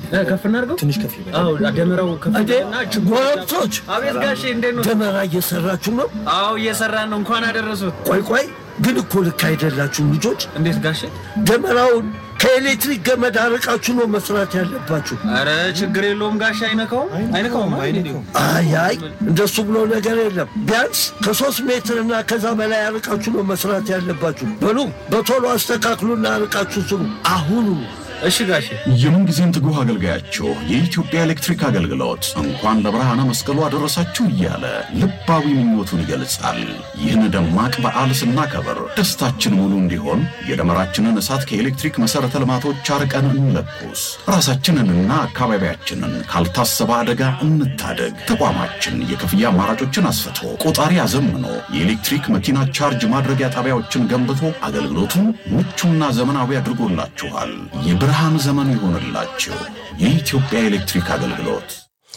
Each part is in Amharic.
እ፣ ከፍ እናድርገው ትንሽ ከፍ ይበል። አዎ ደመራው ከፍ እንዴ እና ችቦ ጎረምሶች አቤት ጋሼ እንዴት ነው ደመራ እየሰራችሁ ነው? አዎ እየሰራን ነው እንኳን አደረሱት ቆይ ቆይ ግን እኮ ልክ አይደላችሁም ልጆች። እንዴት ጋሼ ደመራውን ከኤሌክትሪክ ገመድ አርቃችሁ ነው መስራት ያለባችሁ። አረ ችግር የለውም ጋሼ አይነካውም አይነካውም አይደል? አይ አይ እንደሱ ብሎ ነገር የለም። ቢያንስ ከሶስት ሜትር እና ከዛ በላይ አርቃችሁ ነው መስራት ያለባችሁ። በሉ በቶሎ አስተካክሉና አርቃችሁ ስሩ አሁኑ። እሺ ጋሼ የምንጊዜም ትጉህ አገልጋያችሁ የኢትዮጵያ ኤሌክትሪክ አገልግሎት እንኳን ለብርሃነ መስቀሉ አደረሳችሁ እያለ ልባዊ ምኞቱን ይገልጻል። ይህን ደማቅ በዓል ስናከብር ደስታችን ሙሉ እንዲሆን የደመራችንን እሳት ከኤሌክትሪክ መሠረተ ልማቶች አርቀን እንለኩስ። ራሳችንንና አካባቢያችንን ካልታሰበ አደጋ እንታደግ። ተቋማችን የክፍያ አማራጮችን አስፍቶ ቆጣሪ አዘምኖ የኤሌክትሪክ መኪና ቻርጅ ማድረጊያ ጣቢያዎችን ገንብቶ አገልግሎቱን ምቹና ዘመናዊ አድርጎላችኋል። የብርሃን ዘመን ይሆንላችሁ። የኢትዮጵያ ኤሌክትሪክ አገልግሎት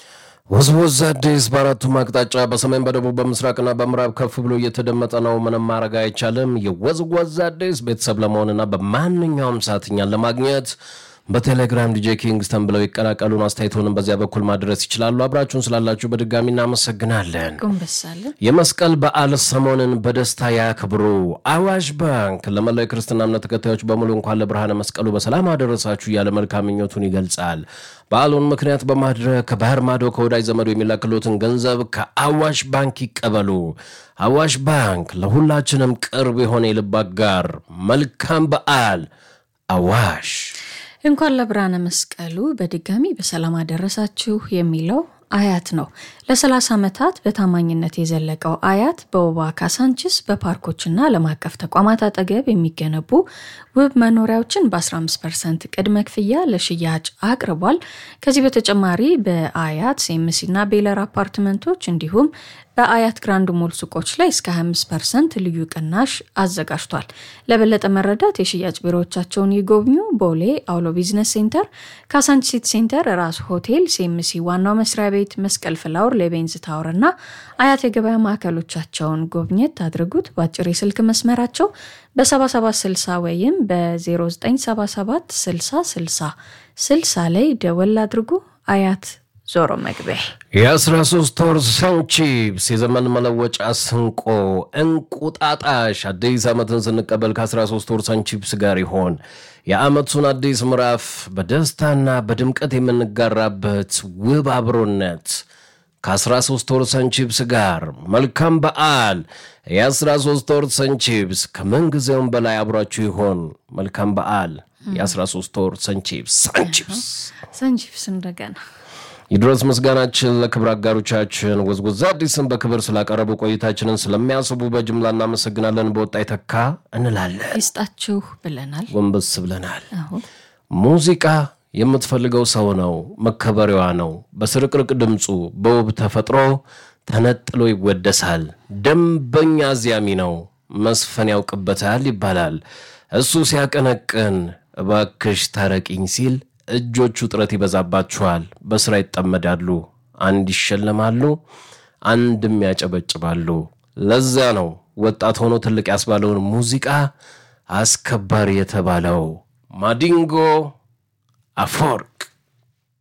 ወዝወዝ አዲስ በአራቱም አቅጣጫ በሰሜን በደቡብ በምስራቅና በምዕራብ ከፍ ብሎ እየተደመጠ ነው። ምንም ማድረግ አይቻልም። የወዝወዝ አዲስ ቤተሰብ ለመሆንና በማንኛውም ሰዓት እኛን ለማግኘት በቴሌግራም ዲጄ ኪንግስተን ብለው ይቀላቀሉን። አስተያየቶንም በዚያ በኩል ማድረስ ይችላሉ። አብራችሁን ስላላችሁ በድጋሚ እናመሰግናለን። ጎንበሳለን የመስቀል በዓል ሰሞንን በደስታ ያክብሩ። አዋሽ ባንክ ለመላው የክርስትና እምነት ተከታዮች በሙሉ እንኳን ለብርሃነ መስቀሉ በሰላም አደረሳችሁ እያለ መልካም ምኞቱን ይገልጻል። በዓሉን ምክንያት በማድረግ ከባህር ማዶ ከወዳጅ ዘመዱ የሚላክሎትን ገንዘብ ከአዋሽ ባንክ ይቀበሉ። አዋሽ ባንክ ለሁላችንም ቅርብ የሆነ የልብ አጋር። መልካም በዓል አዋሽ። እንኳን ለብርሃነ መስቀሉ በድጋሚ በሰላም አደረሳችሁ የሚለው አያት ነው። ለ30 ዓመታት በታማኝነት የዘለቀው አያት በውባ ካሳንችስ በፓርኮችና ዓለም አቀፍ ተቋማት አጠገብ የሚገነቡ ውብ መኖሪያዎችን በ15 ፐርሰንት ቅድመ ክፍያ ለሽያጭ አቅርቧል። ከዚህ በተጨማሪ በአያት ሴምሲና ቤለር አፓርትመንቶች እንዲሁም በአያት ግራንድ ሞል ሱቆች ላይ እስከ 25 ፐርሰንት ልዩ ቅናሽ አዘጋጅቷል። ለበለጠ መረዳት የሽያጭ ቢሮዎቻቸውን ይጎብኙ። ቦሌ አውሎ ቢዝነስ ሴንተር፣ ካሳንቺስ ሴንተር፣ ራስ ሆቴል፣ ሴምሲ ዋናው መስሪያ ቤት፣ መስቀል ፍላወር፣ ሌቤንዝ ታወር እና አያት የገበያ ማዕከሎቻቸውን ጎብኘት አድርጉት። በአጭር የስልክ መስመራቸው በ7760 ወይም በ0977 60 60 60 ላይ ደወል አድርጉ። አያት ዞሮ መግቢያ የ13 ወር ሰንቺፕስ የዘመን መለወጫ ስንቆ እንቁጣጣሽ አዲስ ዓመትን ስንቀበል ከ13 ወር ሰንቺፕስ ጋር ይሆን የዓመቱን አዲስ ምዕራፍ በደስታና በድምቀት የምንጋራበት ውብ አብሮነት ከ13 ወር ሰንቺፕስ ጋር መልካም በዓል። የ13 ወር ሰንቺፕስ ከምንጊዜውም በላይ አብሯችሁ ይሆን። መልካም በዓል። የ13 ወር ሰንቺፕስ ሰንቺፕስ ሰንቺፕስ እንደገና ይድረስ ምስጋናችን ለክብር አጋሮቻችን ወዝወዝ አዲስን በክብር ስላቀረቡ ቆይታችንን ስለሚያስቡ በጅምላ እናመሰግናለን። በወጣ ይተካ እንላለን። ይስጣችሁ ብለናል። ጎንበስ ብለናል። አሁን ሙዚቃ የምትፈልገው ሰው ነው፣ መከበሪያዋ ነው። በስርቅርቅ ድምፁ በውብ ተፈጥሮ ተነጥሎ ይወደሳል። ደንበኛ አዝያሚ ነው፣ መስፈን ያውቅበታል ይባላል። እሱ ሲያቀነቅን እባክሽ ታረቂኝ ሲል እጆቹ ጥረት ይበዛባቸዋል። በስራ ይጠመዳሉ። አንድ ይሸለማሉ፣ አንድም ያጨበጭባሉ። ለዚያ ነው ወጣት ሆኖ ትልቅ ያስባለውን ሙዚቃ አስከባሪ የተባለው ማዲንጎ አፈወርቅ